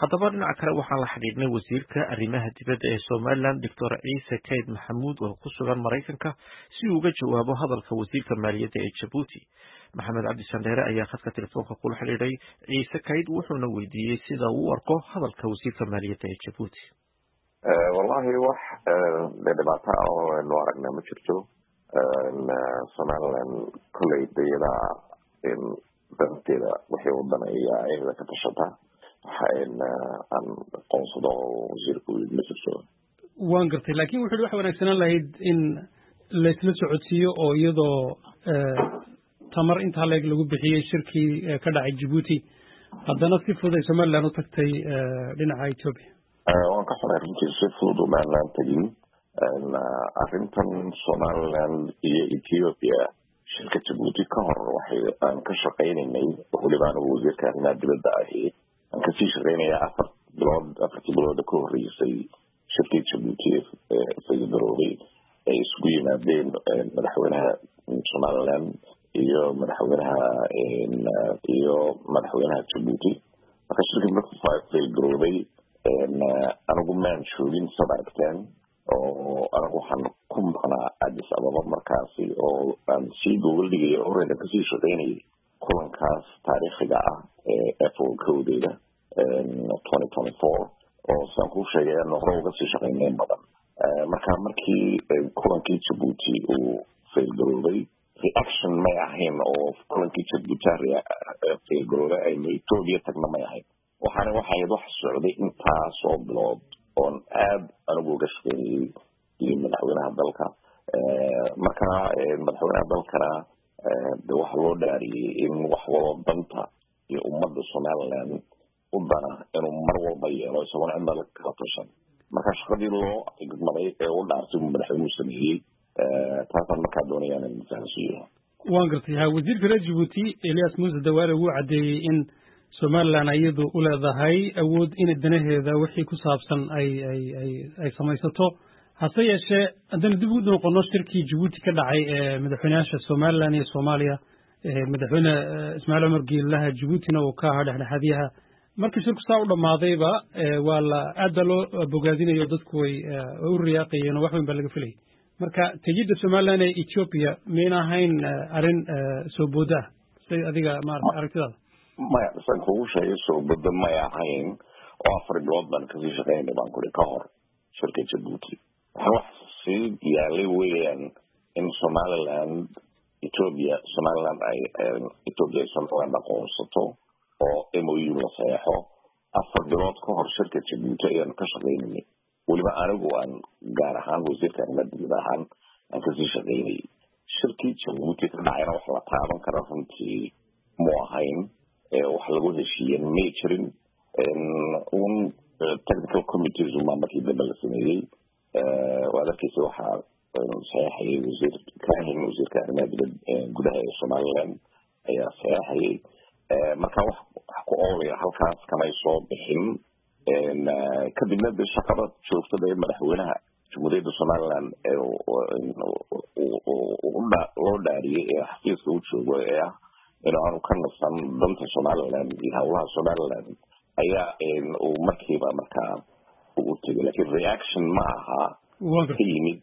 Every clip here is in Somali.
haddaba dhinaca kale waxaan la xidhiidhnay wasiirka arrimaha dibadda ee somalilan doctor ciise kayd maxamuud oo ku sugan maraykanka si uu uga jawaabo hadalka wasiirka maaliyadda ee jabuuti maxamed cabdi sandheere ayaa khadka telefoonka kula xidhiidhay ciise kayd wuxuuna weydiiyey sida uu u arko hadalka wasiirka maaliyadda ee jabuuti wallahi wax de dhibaato ah oo aynu aragna ma jirto somalilan kolley dayada danteeda wixii wadanaya iyada ka tashata aan aqoonsado oo wasiirku ma jirto waan gartay lakin wuxu uhi waxa wanaagsanaan lahayd in laysla socodsiiyo oo iyadoo tamar intaa leeg lagu bixiyey shirkii ka dhacay jabuuti haddana si fudud ay somaliland u tagtay dhinaca ethoopia waan ka xunay runtii si fudud umaanaan tegin arrintan somaliland iyo ethiopia shirka jabuuti ka hor waxay aan ka shaqaynaynay weliba anigu wasiirka arrimaha dibadda ahi aan kasii shaqaynaya afar bilood afartii bilooda ka horreysay shirkii jabuuti faygaroobay ay isugu yimaadeen madaxweynaha somaliland iyo madaxweynaha iyo madaxweynaha jabuuti marka shirkii markuu faygaroobay anigu maan joogin sad aragteen oo anigu waxaan ku maqnaa addis ababa markaasi oo aan sii gogol dhigaya horeyna kasii shaqaynayay kulankaas taariikhiga ah ee apple kowdeeda twenty twenty four oo saan kuu sheegay aanu hore uga sii shaqaynayn badan marka markii kulankii jabuuti uu failgaroobay reaction may ahayn oo kulankii jabuuti failgaroobay aynu ethoobia tagna may ahayn waxaana waxay ahayd wax socday intaasoo bilood oon aad anigu uga shaqeynayay iyo madaxweynaha dalka marka madaxweynaha dalkana de waxa loo dhaariyey in wax walo danta iyo ummadda somaliland u dana inuu mar walba yeelo isagoona cidna kala tashan marka shaqadii loo igmaday ee u dhaartay uu madaxweynuhu sameeyey taasaan markaa doonaya inaan fahansiiyo waan gartay ha wasiirka reer jabuuti elias muuse dawaale wuu caddeeyey in somaliland iyadu u leedahay awood in danaheeda wixii ku saabsan ay ay ay ay samaysato hase yeeshee haddaynu dib ugu noqono shirkii jabuuti ka dhacay ee madaxweyneyaasha somaliland iyo soomaaliya madaxweyne ismaaciil cumar geelaha jabuutina uu ka ahaa dhexdhexaadyaha markii shirku saa u dhammaadayba waa la aad baa loo bogaadinayo dadku way u riyaaqayeen oo wax weyn baa laga filayay marka tegidda somaliland ee ethiopia mayna ahayn arrin soo booda ah say adiga maarata aragtidaada maya san kugu sheegay soo bada may ahayn oo afar bilood baan kasii shaqeynay baan kuri ka hor shirka jabuuti waxa wax sii yaalay weeyaan in somaliland ethiopia somaliland ay ethiopia somaliland aqoonsato oo m o u la saxeexo afar bilood ka hor shirka jabuuti ayaan ka shaqeynayay weliba anigu aan gaar ahaan wasiirka arrimaha dibad ahaan aan kasii shaqeynayay shirkii jabuuti ka dhacayna wax la taaban kara runtii mu ahayn wax lagu heshiiyen may jirin un technical committees umaa markii dambe la sameeyey waad arkeysa waxaa saxeexayay wasiir kahin wasiirka arrimaha dibad gudaha ee somaliland ayaa saxeexayay marka wax wax ku oolaya halkaas kamay soo bixin kadibna de shaqada joogtada ee madaxweynaha jamhuuriyadda somaliland loo dhaariyey ee xafiiska u joogo ee ah in aanu ka nasan danta somaliland iyo howlaha somaliland ayaa uu markiiba markaa u tegay lakin reaction ma aha ka yimid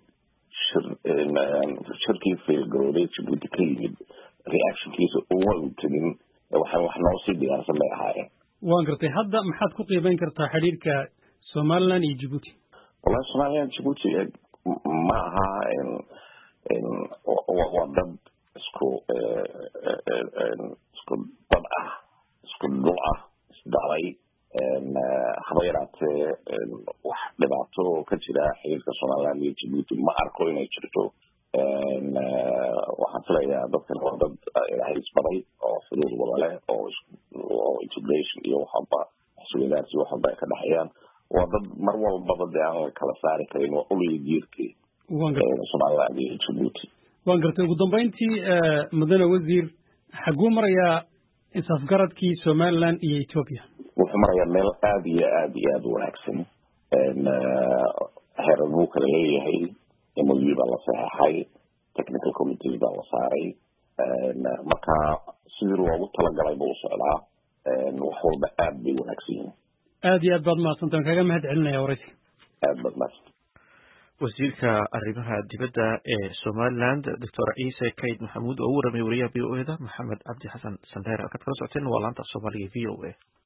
shirkii failgarooday jabuuti ka yimid reactionkiisa uma u tegin waxaan wax noo sii diyaarsan bay ahaayeen waan gartay hadda maxaad ku qiibeyn kartaa xidhiirka somaliland iyo jabuuti wallahi somaliland jabuuti ma aha waa dad isku isku dad ah isku dhul ah isdhalay haba yaraatee wax dhibaato ka jira xiriirka somaliland iyo jabuuti ma arko inay jirto waxaan filayaa dadkan waa dad ilaahay isbaray oo xuduud wada leh oo oo integration iyo waxaba waxsuwadaarsi waxaba ay ka dhexeeyaan waa dad mar walbaba dee aan la kala saari karin waa uliya jiirkii somaliland iyo jabuuti waan gartay ugu dambeyntii mudane wasiir xaguu marayaa isafgaradkii somaliland iyo ethiopia wuxuu marayaa meel aada iyo aada iyo aada u wanaagsan heerar buu kala leeyahay m o u baa la saxeexay technical committees baa la saaray marka sidii loogu talagalay buu socdaa wax walba aada bay wanaagsan yihin aad iyo aad baad mahadsantaan kaga mahad celinaya waraysi aad baad mahadsan wasiirka arrimaha dibadda ee somaliland doctor ciise kayd maxamuud oo u waramay wariyaha v o eda maxamed cabdi xasan sandheer halkaad kala socoteen waa laanta soomaaliga v o a